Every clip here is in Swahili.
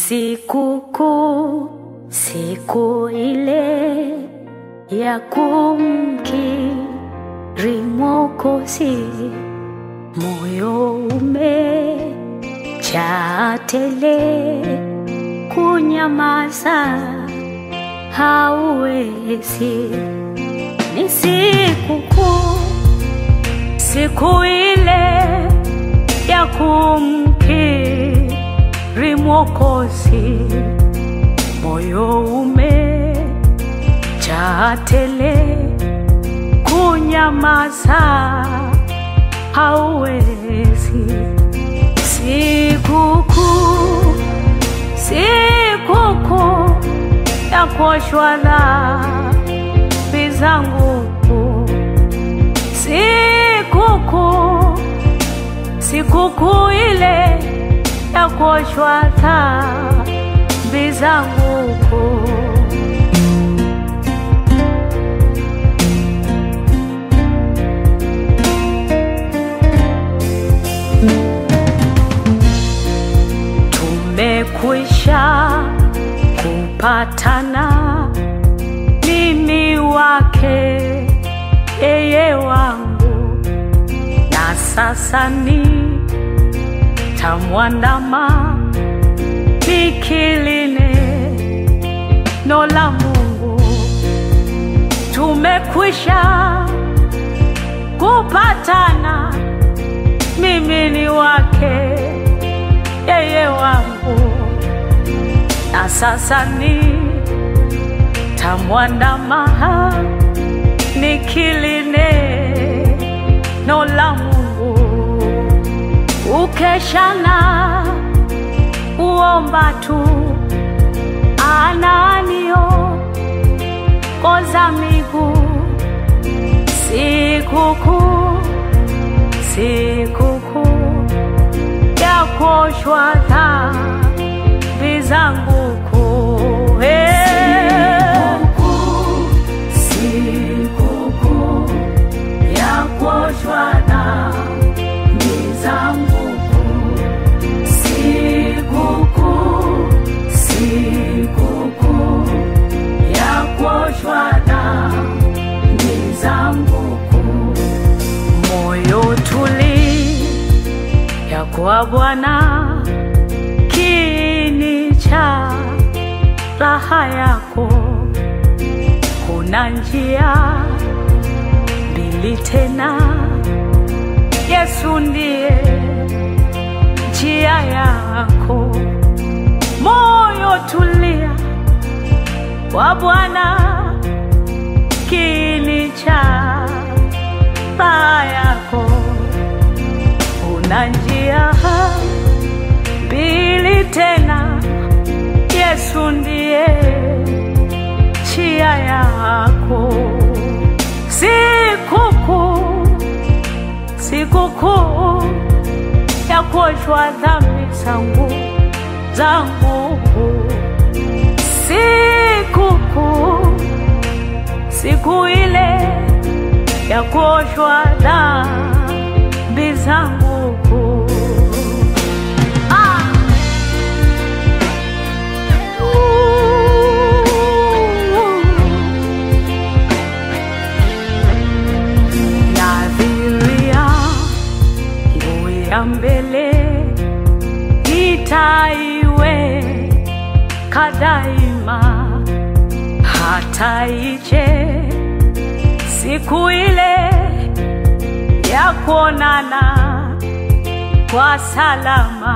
Sikukuu, siku ile ya kumkiri Mwokozi, moyo umejaa tele, kunyamaza hauwezi. Ni sikukuu, siku ile ya kumkiri Mwokozi, moyo umejaa tele, kunyamaza hauwezi. Sikukuu, sikukuu ya kuoshwa dhambi zangu, sikukuu, sikukuu ile ya kuoshwa dhambi zangu. Tumekwisha kupatana, mimi wake, yeye wangu, na sasa ni tamwandama nikiline no la Mungu. Tumekwisha kupatana, mimi ni wake, yeye wangu, na sasa ni tamwandama nikiline no la Mungu ukeshana uomba tu ananio koza miguu sikukuu sikukuu ya kuoshwa dhambi zangu kuu sikukuu ya kuoshwa dhambi zangu sikukuu sikukuu ya kuoshwa dhambi zangu kuu moyo tuli ya kwa Bwana kini cha raha yako kuna njia mbili tena Yesu ndiye njia yako, moyo tulia kwa Bwana, kini cha raha yako. Una njia mbili tena, Yesu ndiye njia yako. Sikukuu, sikukuu ya kuoshwa dhambi zangu zangu, sikukuu, siku ile ya kuoshwa dhambi zangu. Ah! Nadhiria nguo ya mbele nitaiweka daima, hata ije siku ile ya kuonana kwa salama.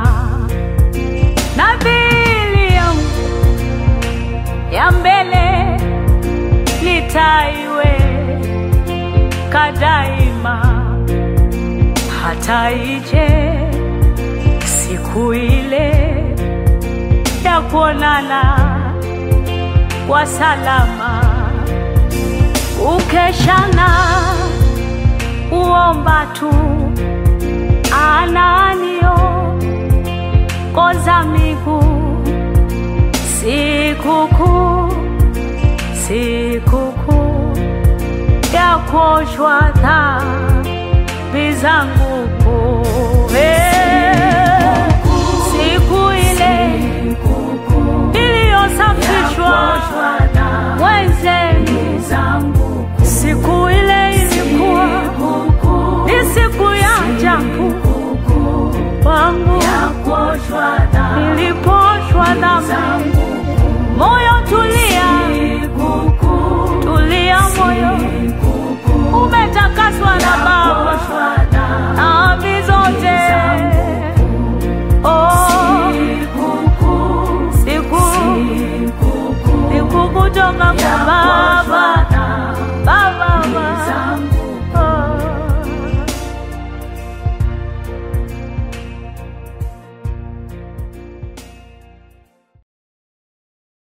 Nadhiri yangu ya mbele nitaiweka daima, hata ije siku ile ya kuonana kwa salama. Ukeshana uomba tu ananio koza miguu sikukuu sikukuu ya kuoshwa dhambi zangu kuu. Eh, siku ile nilioshwa mwenzenu. Siku ile ilikuwa ni siku ya ajabu kwangu, niliposhwa dhambi. Moyo tulia, tulia moyo, umetakaswa na Baba dhambi zote. Oh, siku siku kutoka